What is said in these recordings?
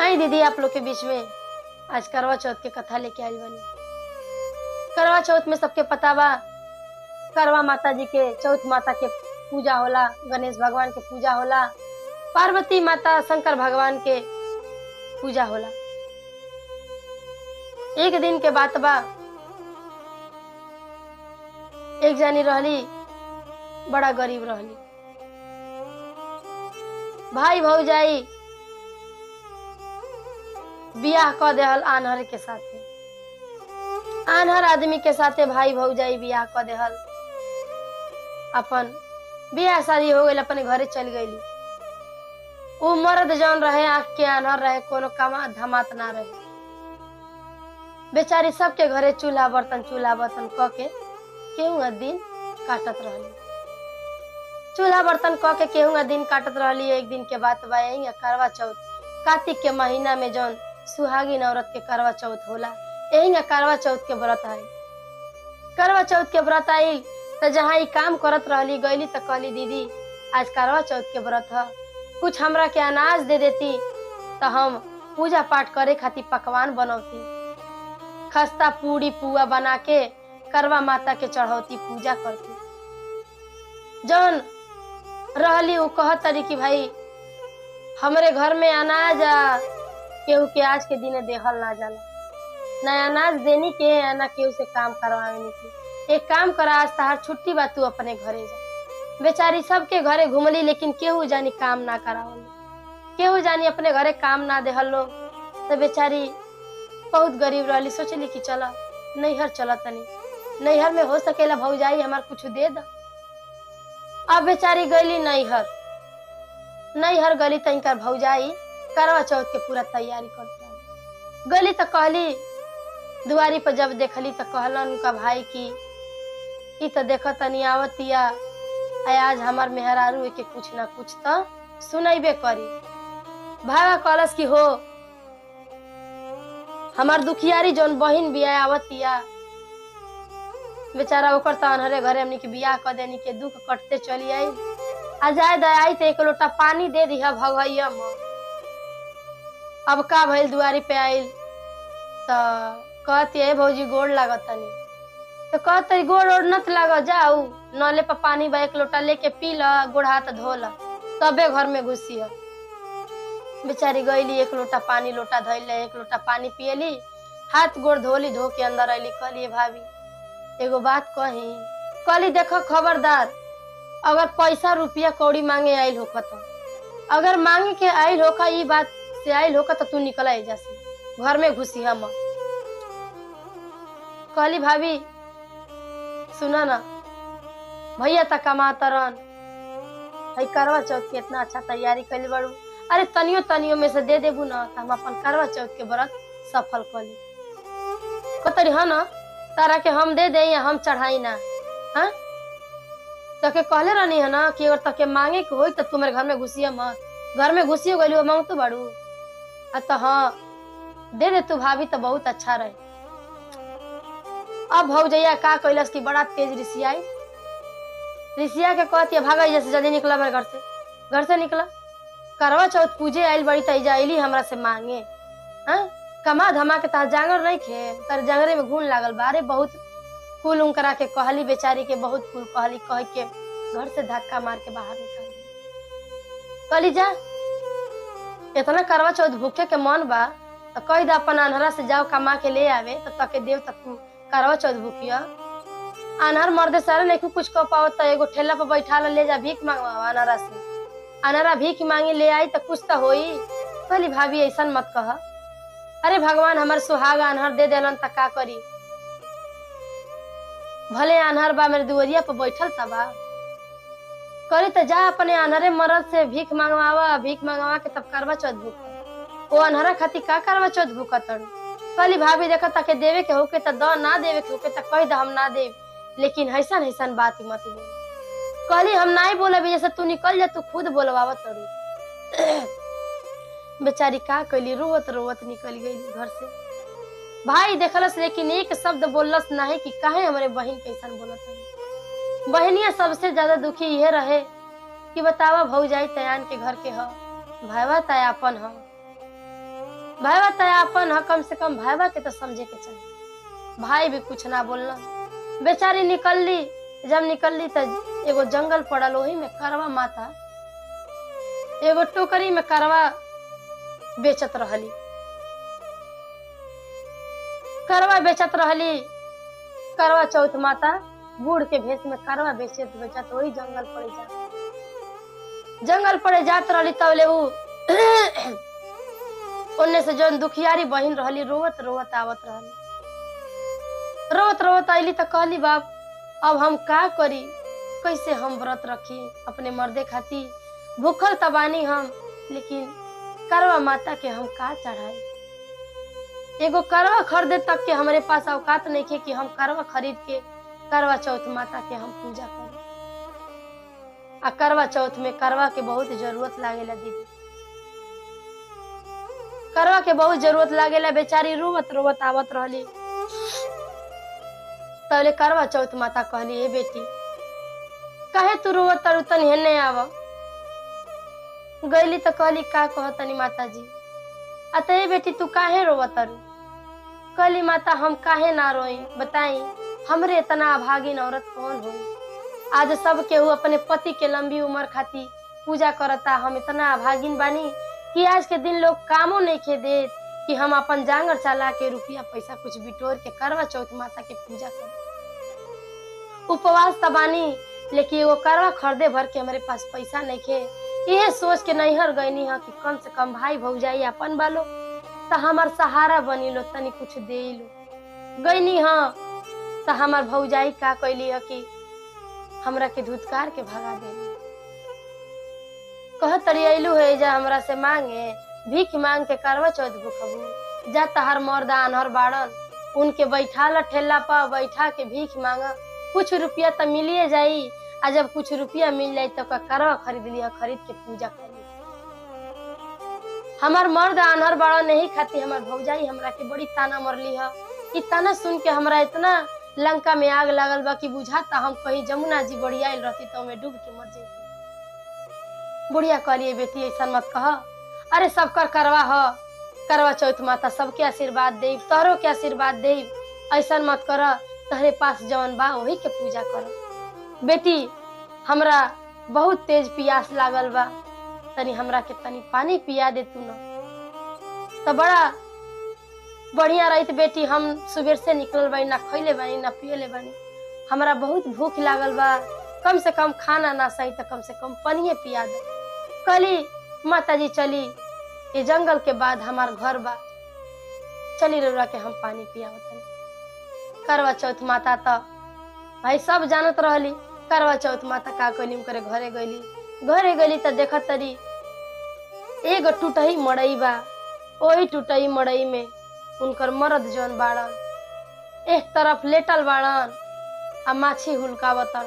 आई दीदी आप लोग के बीच में आज करवा चौथ के कथा लेके आइल बनी करवा चौथ में सबके पता बा करवा माता जी के चौथ माता के पूजा होला गणेश भगवान के पूजा होला पार्वती माता शंकर भगवान के पूजा होला एक दिन के बात बा एक जानी रहली बड़ा गरीब रहली भाई भौजाई बियाह क देहल आनहर के साथे आनहर आदमी के साथे भाई भौजाई बियाह क देहल अपन बियाह शादी हो गई अपने घरे चल गईली उ मर्द जौन रहे आँख के आनहर रहे कोनो कमा धमात ना रहे बेचारी सबके घरे चूल्हा बर्तन चूल्हा बर्तन क के केहू दिन काटत रहली चूल्हा बर्तन क के केहू दिन काटत रहली एक दिन के बात बा यही करवा चौथ कार्तिक के महीना में जौन सुहागिन औरत के करवा चौथ होला यही करवा चौथ के व्रत आई करवा चौथ के व्रत आई तो जहाँ ई काम करत रहली गईली तो कहली दीदी आज करवा चौथ के व्रत ह कुछ हमरा के अनाज दे देती तो हम पूजा पाठ करे खातिर पकवान बनौती खस्ता पूरी पुआ बना के करवा माता के चढ़ौती पूजा करती जौन रहली उ कहत तरी कि भाई हमरे घर में अनाज आ केहू के आज के दिन देहल ना जाला ना अनाज देनी के आ ना केहू से काम करवावे के एक काम करा आज तहार छुट्टी बा तू अपने घरे जा बेचारी सबके घरे घुमली लेकिन केहू जानी काम ना करावल केहू जानी अपने घरे काम ना देहल लोग तो बेचारी बहुत गरीब रहली सोचली कि चल नैहर चल तनी नैहर में हो सकेला भौजाई हमार कुछ दे द अब बेचारी गईली नैहर नैहर गली तनिकर भौजाई करवा चौथ के पूरा तैयारी करत रही गली तो कहली दुआरी पर जब देखली तो कहलन उनका भाई की ई तो देख तनी आवतिया आ आज हमार मेहरारू के कुछ ना कुछ तो सुनैबे करी भागा कलस की हो हमार दुखियारी जौन बहिन बिया आवतिया बेचारा ओकर तो अनहरे घरे हमनी के बियाह कर देनी के दुख कटते चली आई आ जाए दयाई तो एक लोटा पानी दे दिया भगैया में अब का भइल दुआरी पे आइल तो कहती है भौजी गोड़ लागत तनी तो कहते गोड़ ओड़ नत लाग जाऊ नले पर पानी बा एक लोटा लेके पी ल गोड़ हाथ धो ल तबे घर में घुसी है बेचारी गईली एक लोटा पानी लोटा धैल एक लोटा पानी पियली हाथ गोड़ धोली धो के अंदर अली कहली भाभी एगो बात कही कहली देखो खबरदार अगर पैसा रुपया कौड़ी मांगे आइल होख तो अगर मांगे के आइल होखा ई बात से आइल होखा तो तू निकल एजा से घर में घुसी हम कहली भाभी सुना ना भैया तक कमातरन भाई करवा चौथ के इतना अच्छा तैयारी कैली बड़ू अरे तनियो तनियो में से दे देबू ना तो हम अपन करवा चौथ के व्रत सफल कर ली कतरी हाँ ना तारा के हम दे दे या हम चढ़ाई ना हाँ तके कहले रहनी है ना कि अगर तके मांगे के होई तो तुम्हारे घर में घुसिया मत घर में घुसियो गइली वो मांग तो बाड़ू आ तो हाँ दे दे तू भाभी तो बहुत अच्छा रहे अब भौजैया का कैलस की बड़ा तेज रिसियाई रिसिया के कहती है भागा जैसे जल्दी निकला मेरे घर से घर से निकला करवा चौथ पूजे आइल बड़ी तैजा आइली हमरा से मांगे हाँ कमा धमा के तार जांगर नहीं खे तार जांगरे में घून लागल बारे बहुत कुल उनकरा के कहली बेचारी के बहुत कुल कहली कह के घर से धक्का मार के बाहर निकाल दी कहली जा इतना करवा चौथ भूखे के मन बा तो कह दे अपन अनहरा से जाओ कमा के ले आवे तो तके देव तक तू करवा चौथ भूखिया अनहर मर्दे सारे नहीं कुछ कह पाओ तो एगो ठेला पर बैठा ला ले जा भीख मांगवा अनहरा से अनहरा भीख मांगी ले आई तो कुछ तो होई कहली भाभी ऐसा मत कह अरे भगवान हमार सुहागा अनहर दे देलन त का करी भले अनहर बा मेरे दुवरिया पर बैठल तबा करी तो जा अपने अनहरे मरद से भीख मांगवावा भीख मांगवा के तब करवा चौथ भूख वो अनहरा खातिर का करवा चौथ भूख तड़ू कहली भाभी देखा ताके देवे के होके त द ना देवे के होके त कह द हम ना देव लेकिन ऐसन ऐसन बात ही मत बोल कहली हम नहीं बोले जैसे तू निकल जा तू खुद बोलवावा तड़ू बेचारी का कैली रोवत रोवत निकल गई घर से भाई देखलस लेकिन एक शब्द बोललस नहीं कि काहे हमारे बहन कैसन बोलत हन बहनिया सबसे ज्यादा दुखी यह रहे कि बतावा भौजाई तयान के घर के ह भाईवा तयापन ह भाईवा तो अपन ह कम से कम भाईवा के तो समझे के चाहिए भाई भी कुछ ना बोलना बेचारी निकलली जब निकलली तो एगो जंगल पड़ल वही में करवा माता एगो टोकरी में करवा बेचत रहली करवा बेचत रहली करवा चौथ माता बूढ़ के भेष में करवा बेचत बेचत वही जंगल पड़े जात जंगल पड़े जात रहली तबले उ ओने से जौन दुखियारी बहिन रहली रोवत रोवत आवत रहली रोवत रोवत आईली तो कहली बाप अब हम का करी कैसे हम व्रत रखी अपने मर्दे खाती भूखल तबानी हम लेकिन करवा माता के हम का चढ़ाई एगो करवा खरीदे तक के हमारे पास औकात नहीं थे कि हम करवा खरीद के करवा चौथ माता के हम पूजा करी आ करवा चौथ में करवा के बहुत जरूरत लागेला दीदी करवा के बहुत जरूरत लागेला बेचारी रोवत रोवत आवत रहली तबले करवा चौथ माता कहली हे बेटी काहे तू रोवत तारू तनी हेने आव गईली तो कहली का कह तनी माता जी अतः हे बेटी तू काहे रोवत तारू कहली माता हम काहे ना रोई बताई हमरे इतना अभागिन औरत कौन हो आज सब केहू अपने पति के लंबी उम्र खाती पूजा करता हम इतना अभागिन बानी कि आज के दिन लोग कामो नहीं खे दे कि हम अपन जांगर चला के रुपया पैसा कुछ बिटोर के करवा चौथ माता के पूजा कर उपवास तबानी लेकिन एगो करवा खरीदे भर के हमारे पास पैसा नहीं खे यह सोच के नैहर गईनी है कि कम से कम भाई भौजाई अपन बालो तो हमार सहारा बनी लो तनी कुछ दे लो गईनी हाँ तो हमार भौजाई का कैली है कि हमरा के धुतकार के भगा देली कह तरी अइलू है जा हमरा से मांगे भीख मांग के करवा चौथ भूखबू जा तहार मर्दा अनहर बाड़न उनके बैठा ला ठेला पर बैठा के भीख मांगा कुछ रुपया तो मिलिए जाई आ जब कुछ रुपया मिल जाई तो का करवा खरीद लिया खरीद के पूजा कर हमार मर्द अनहर बाड़ा नहीं खाती हमार भौजाई हमरा के बड़ी ताना मरली है ई ताना सुन के हमरा इतना लंका में आग लगल बा कि बुझाता हम कहीं जमुना जी बढ़िया रहती तो मैं डूब के मर जाती बुढ़िया कहलिए बेटी ऐसा मत कह अरे सबकर करवा ह करवा चौथ माता सबके आशीर्वाद दे तोहरो के आशीर्वाद दे ऐसा मत कर तहरे पास जवन बा वही के पूजा कर बेटी हमरा बहुत तेज प्यास लागल बा तनी हमरा के तनी पानी पिया दे तू न तो बड़ा बढ़िया रही बेटी हम सुबह से निकलल बानी ना खैले बानी ना पियले बानी हमरा बहुत भूख लागल बा कम से कम खाना ना सही तो कम से कम पानिए पिया दे कली माता जी चली ये जंगल के बाद हमार घर बा चली रउरा के हम पानी पियावतनी करवा चौथ माता तो भाई सब जानत रहली करवा चौथ माता का कैली करे घरे गईली घरे गईली तो देखत तरी एगो टूटही मड़ई बा ओही टूटही मड़ई में उनकर मर्द जौन बाड़न एक तरफ लेटल बाड़न आ माछी हुलकावतन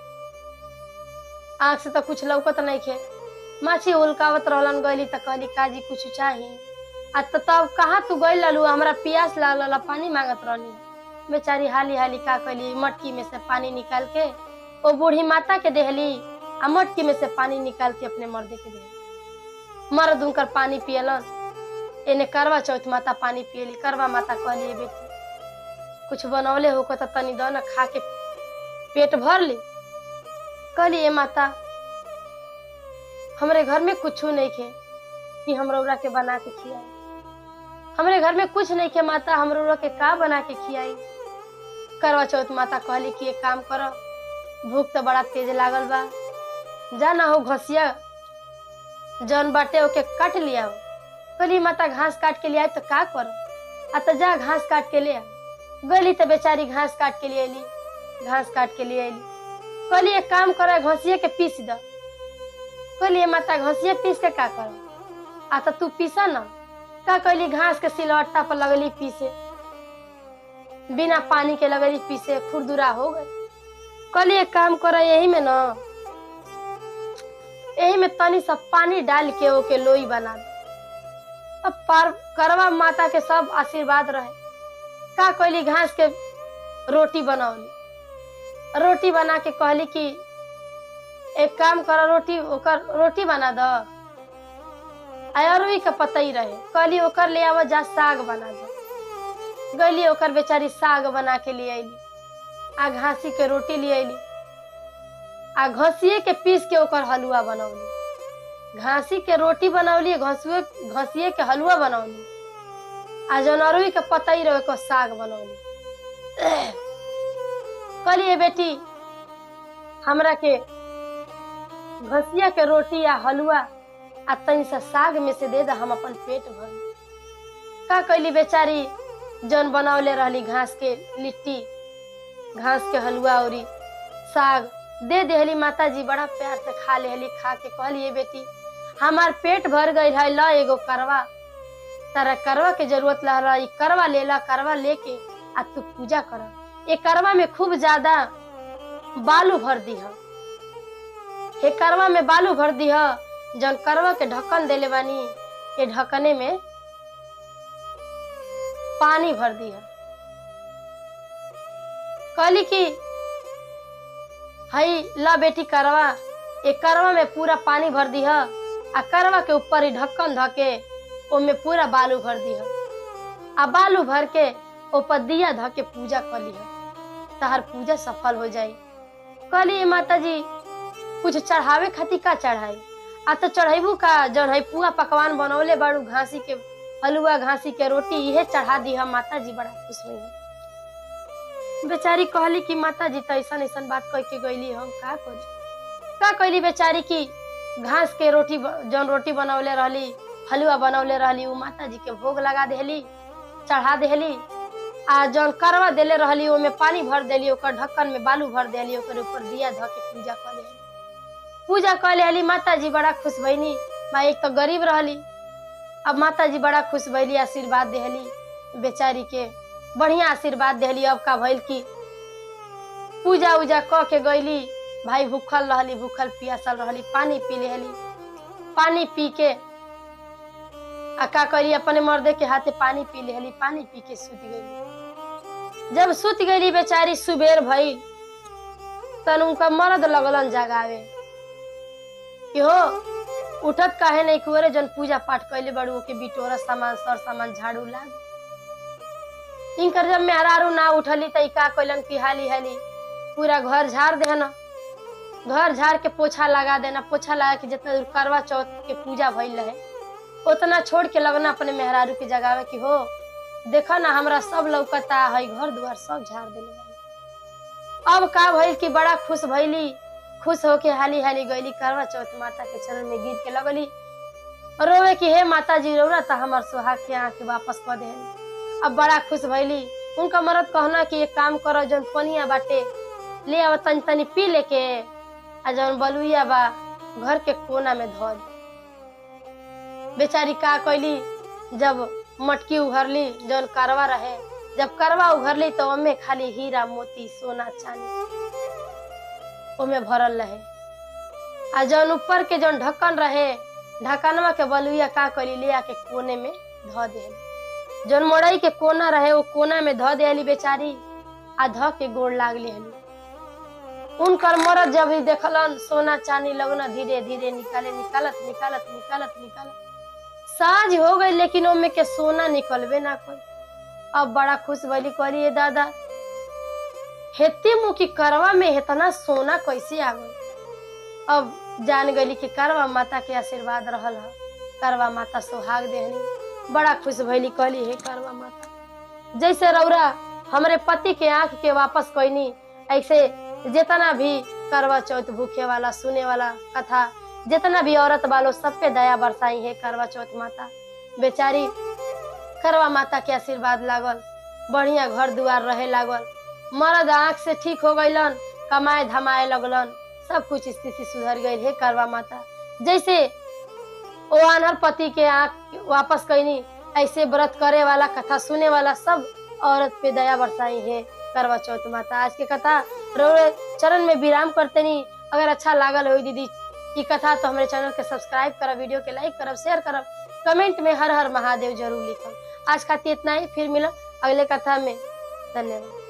आँख से तो कुछ लौकत नहीं खे माछी हुलकावत रहलन गईली तो कहली काजी कुछ चाही आ तो तब कहाँ तू गई ललू हमरा प्यास लागल पानी मांगत रहनी बेचारी हाली हाली का कैली मटकी में से पानी निकाल के वो बूढ़ी माता के देहली आ मटकी में से पानी निकाल के अपने मर्दे के देहली मर्द उनकर पानी पियलन एने करवा चौथ माता पानी पियली करवा माता कहली बेटी कुछ बनौले होको तो तनी दो न खा के पेट भर ली कहली ए माता हमरे घर में कुछ नहीं खे कि हम रौरा के बना के खियाई हमरे घर में कुछ नहीं खे माता हम रौरा के का बना के खियाई करवा चौथ माता कहली कि एक काम करो भूख तो बड़ा तेज लागल बा जा ना हो घसिया जौन बाटे ओके काट लिया कहली माता घास काट के लिया तो का करो आ तो जा घास काट के ले आ गली तो बेचारी घास काट के लिए अली घास काट के लिए अली कहली एक काम करो घसिया के पीस दो कहली माता घसिया पीस के का करो आ तो तू पीसा ना का कहली घास के सिलवट्टा पर लगली पीसे बिना पानी के लगली पीसे खुरदुरा हो गई कहली एक काम करो यही में ना यही में तनी सा पानी डाल के ओके लोई बना दो अब पार करवा माता के सब आशीर्वाद रहे का कहली घास के रोटी बनौली रोटी बना के कहली कि एक काम करो रोटी ओकर रोटी बना दो अरुई के पतई रहे कहली ओकर ले आवा जा साग बना दो गईली ओकर बेचारी साग बना के ले अली आ घासी के रोटी ले अली आ घसिए के पीस के ओकर हलुआ बनौली घासी के रोटी बनौली घसुए घसिए के हलुआ बनौली आ जौन अरुई के पतई रहे ओकर साग बनौली कहलिए बेटी हमरा के घसिया के रोटी या हलुआ आ तनी सा साग में से दे दा हम अपन पेट भर का कैली बेचारी जौन बनौले रहली घास के लिट्टी घास के हलुआ औरी साग दे देहली माता जी बड़ा प्यार से खा लेहली खा के कहली बेटी हमार पेट भर गई है ल एगो करवा तारा करवा के जरूरत ला ई करवा लेला करवा लेके आ तू पूजा कर ये करवा में खूब ज्यादा बालू भर दीह हे करवा में बालू भर दीह जौन करवा के ढक्कन देले बानी ये ढक्कने में पानी भर दिया कहली कि हई ला बेटी करवा एक करवा में पूरा पानी भर दिह आ करवा के ऊपर ही ढक्कन धके ओमे पूरा बालू भर दिह आ बालू भर के ऊपर दिया धके पूजा कर लिह तहर पूजा सफल हो जाई कहली माता जी कुछ चढ़ावे खातिर का चढ़ाई आ तो चढ़ेबू का जौन है पुआ पकवान बनौले बाड़ू घासी के हलुआ घासी के रोटी इहे चढ़ा दी हम माता जी बड़ा खुश हुई बेचारी कहली कि माता जी तो ऐसा ऐसा बात कह के गईली हम का करी का कहली बेचारी की घास के रोटी ब- जौन रोटी बनौले रहली हलुआ बनौले रहली उ माता जी के भोग लगा देहली चढ़ा देहली आ जौन करवा देले रहली ओमे पानी भर देली ओकर ढक्कन में बालू भर देली ओकर ऊपर दिया धऽ के पूजा कर लेली पूजा कर लेली माता जी बड़ा खुश भईनी माँ एक तो गरीब रहली अब माता जी बड़ा खुश भैली आशीर्वाद देहली बेचारी के बढ़िया आशीर्वाद देहली अब का भइल की पूजा उजा क के गईली भाई भूखल रहली भूखल पियासल रहली पानी पी लेहली पानी पी के आ का करी अपने मर्दे के हाथे पानी पी लेहली पानी पी के सुत गईली जब सुत गईली बेचारी सुबेर भई तन उनका मर्द लगलन जगावे कि हो उठत काहे नहीं कुरे जन पूजा पाठ कैले बड़ू के बिटोरा सामान सर सामान झाड़ू लाग इनकर जब मेहरारू ना उठली त ई का कैलन कि हाली हाली पूरा घर झाड़ देना घर झाड़ के पोछा लगा देना पोछा लगा के जितना दूर करवा चौथ के पूजा भइल रहे उतना छोड़ के लगना अपने मेहरारू के जगावे कि हो देखा ना हमरा सब लौकता है घर द्वार सब झाड़ देले बानी। अब का भइल कि बड़ा खुश भइली खुश होके हाली हाली गईली करवा चौथ माता के चरण में गिर के लगली रोवे कि हे माता जी रोरा त हमर सुहाग के आके वापस कर दे अब बड़ा खुश भइली उनका मरद कहना कि एक काम करो जौन पनिया बाटे ले आव तनी तनी पी लेके आ जौन बलुइया बा घर के कोना में धो दे बेचारी का कैली जब मटकी उघरली जौन करवा रहे जब करवा उघरली तो ओमे खाली हीरा मोती सोना चांदी ओमे भरल रहे आ जौन ऊपर के जौन ढक्कन रहे ढक्कनवा के बलुइया का करी ले आके कोने में धो दे जौन मोड़ई के कोना रहे वो कोना में धो देली बेचारी आ धो के गोड़ लाग लेहली उनकर मरद जब ही देखलन सोना चांदी लगना धीरे धीरे निकाले निकालत निकालत निकालत निकालत साझ हो गई लेकिन ओमे के सोना निकलबे ना कोई अब बड़ा खुश भइली करी दादा हेती मुखी करवा में इतना सोना कैसे आ गई अब जान गई कि करवा माता के आशीर्वाद रहल ह करवा माता सुहाग देहनी बड़ा खुश भइली कहली हे करवा माता जैसे रौरा हमरे पति के आंख के वापस कैनी ऐसे जितना भी करवा चौथ भूखे वाला सुने वाला कथा जितना भी औरत वालो सब पे दया बरसाई है करवा चौथ माता बेचारी करवा माता के आशीर्वाद लागल बढ़िया घर दुआर रहे लागल मर्द आंख से ठीक हो गईलन कमाए धमाए लगलन सब कुछ स्थिति सुधर गई है करवा माता जैसे ओ अनहर पति के आंख वापस कैनी ऐसे व्रत करे वाला कथा सुने वाला सब औरत पे दया बरसाई है करवा चौथ माता आज के कथा रोड़े चरण में विराम करते नहीं अगर अच्छा लागल हो दीदी ई कथा तो हमारे चैनल के सब्सक्राइब करब वीडियो के लाइक करब शेयर करब कमेंट में हर हर महादेव जरूर लिखब आज खातिर इतना ही फिर मिलब अगले कथा में धन्यवाद